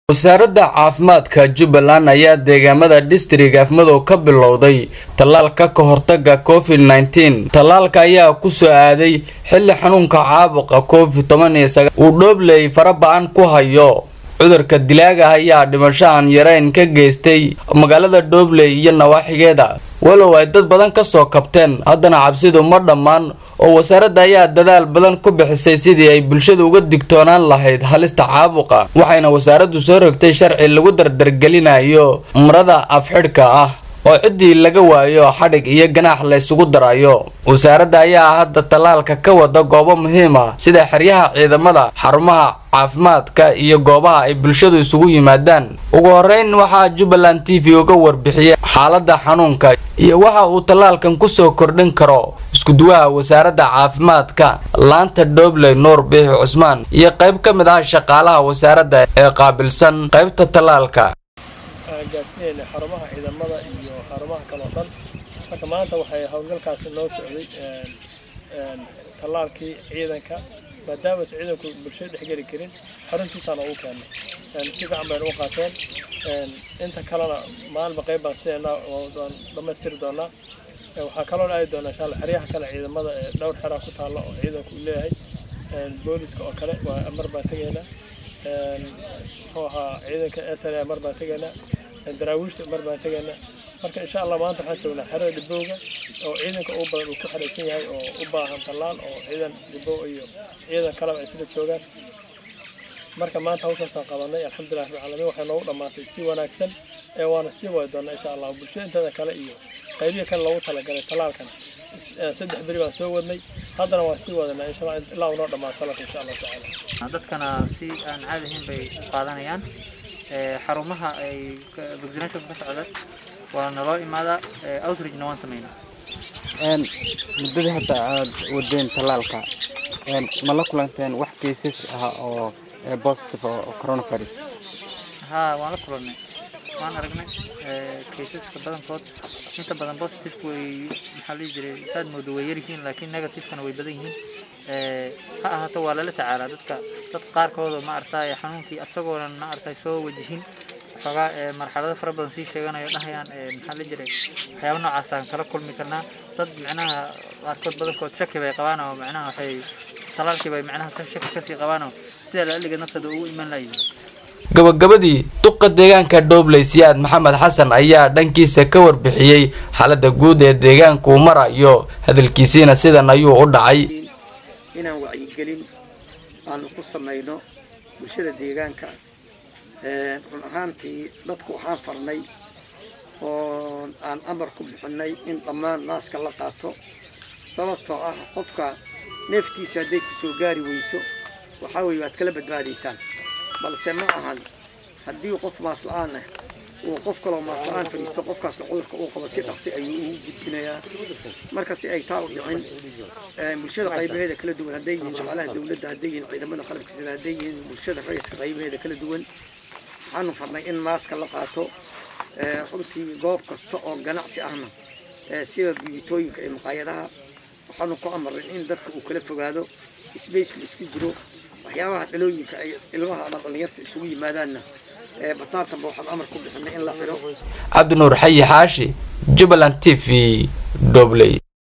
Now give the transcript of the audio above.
wasaaradda caafimaadka jubbaland ayaa deegaamada district afmadow ka bilowday tallaalka ka hortaga covid nneteen tallaalka ayaa kusoo aaday xilli xanuunka caabuqa covid toban iyo sagaa uu dhoobley faraba-an ku hayo cudurka dilaaga ayaa dhimasho aan yareyn ka geystay magaalada dhoobley iyo nawaaxigeeda walow ay dad badan kasoo kabteen haddana cabsidu ma dhammaan oo wasaaradda ayaa dadaal badan ku bixisay sidii ay bulshada uga digtoonaan lahayd halista caabuqa waxayna wasaaraddu soo rogtay sharci lagu dardargelinayo marada afxidhka ah oo ciddii laga waayo xadhig iyo ganaax la ysugu darayo wasaaradda ayaa hadda tallaalka ka wada goobo muhiim ah sida xeryaha ciidamada xarumaha caafimaadka iyo goobaha ay bulshadu isugu yimaadaan ugu horeyn waxaa jubbaland t v uga warbixiyay xaaladda xanuunka iyo waxa uu tallaalkan kusoo kordhin karo iskuduwaha wasaaradda caafimaadka laanta dhobley nuur biixi cusmaan iyo qayb ka mid ah shaqaalaha wasaaradda ee qaabilsan qaybta tallaalka gaarsiinayna xarumaha ciidamada iyo xarumaha kale oo dhan marka maanta waxay howlgalkaasi noo socday tallaalkii ciidanka maadaama aysan ciidanku bulshada dhexgeli karin xaruntiisaana ugu keennay si fiican baynu u qaateen inta kalena maalinba qayb baan sidaynaa waan dhammaystiri doonaa waxaa kaloo aadi doonaa insha allah xeryaha kale ciidamada ee dhowr xeraa ku taalla oo ciidanku uu leeyahay booliska oo kale waa mar baan tegaynaa muxuu ahaa ciidanka sra mar baan tegaynaa daraawiishta mar baan tegaynaa marka insha allah maanta waxaan joognaa xerada dhibowga oo ciidanka ugu badan uu ku xaraysan yahay oo u baahan tallaal oo ciidan dhibow iyo ciidan kaleba ay sida joogaan marka maanta hawshaasaan qabanay alxamdulilah rabbil caalamiin waxay noogu dhammaatay si wanaagsan ee waana sii wadi doonaa insha allah bulshada inteeda kale iyo qaybihi kale loogu talagalay tallaalkan saddex beri baan soo wadnay haddana waan sii wadanaa insha allah ilaa uu noo dhammaato tallaalka insha allahu tacaala dadkana si aan caadi ahayn bay u qaadanayaan xarumaha ay vaccination ka socda waa naloo imaadaa outreachna waan sameynaa muddadii hadda aad wadeen tallaalka ma la kulanteen wax cases ah oo positive oo coronavirus haa waan la kulannay waan aragnay kaysaska badankood inta badan positive way maxaa la dhihi jiray saad moodo way yaryihiin laakiin negativekana way badan yihiin ha ahaato waa lala tacaalaa dadka dad qaarkooda ma aragtay xanuunkii asagoonan ma aragtay soo wajihin xoogaa marxalado fara badan sii sheeganayo dhahayaan maxaa la jiray waxyaaba noocaasaan kala kulmi karnaa dad micnaha qaarkood badankood shaki bay qabaan oo micnaha waxay talaalkii bay micnaha shaki kasii qabaan oo sida la aliga naftooda ugu iman layihin gabagabadii duqa deegaanka dhobley siyaad maxamed xasan ayaa dhankiisa ka warbixiyey xaaladda guud ee deegaanka uu marayo hadalkiisiina sidan ayuu u dhacay inaan wacyigelin aanu ku samayno bulshada deegaanka run ahaantii dadku waxaan farnay oo aan amar ku bixinay in dhammaan maaska la qaato sababtoo ah qofka neeftiisa hadday ku soo gaari weyso waxaa weeye waad kala badbaadaysaan balse ma ahan haddii qof maas la-aan ah uu qof kaloo maas la-aan fadhiisto qofkaasna cudurka uu qabo si dhaqsi ayuu ugu gudbinayaa marka si ay taa u dhicin bulshada qaybaheeda kala duwan hadday yihiin shaqaalaha dawladda hadday yihiin ciidamada qalabka sida hadday yihiin bulshada rayidka qaybaheeda kala duwan waxaanu farnay in maaska la qaato runtii goob kasta oo ganacsi ahna sida bibitooyinka iyo maqaayadaha waxaanu ku amarnay in dadka uu kala fogaado space la isku jiro waxyaabaha dhalooyinka ay ilmaha ama dhallinyarta isugu yimaadaanna bataatanba waxaan amar ku bixinay in la xiro cabdinuur xayi xaashi jubbaland t v dobley